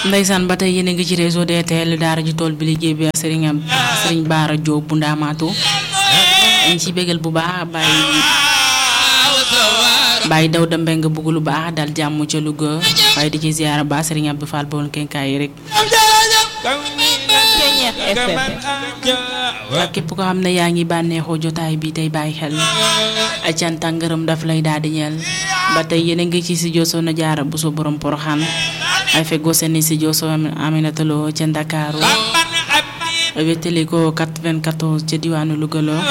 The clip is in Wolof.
Ndeysaan ba tey yéen a ngi ci réseau DTL daara ji tool bi liggéey bi Serigne am Serigne Baara Diop bu Ndaamaatu ñu ci bégal bu baax bàyyi bàyyi daw da mbeng bugg lu baax dal jàmm ca Louga waaye di ci ziyaara ba Serigne Abdou Fall bool kenkaay yi rek ak képp ko xam ne yaa ngi bànneexoo jotaay bi tey bàyyi xel ay canta ngërëm daf lay daal di ñeel ba tey yéen a ngi ci si joso na jaara bu so borom poroxaan ay feggoo seen si joso Aminata Lo ca Ndakaaru wéttali ko 94 ca diwaanu Louga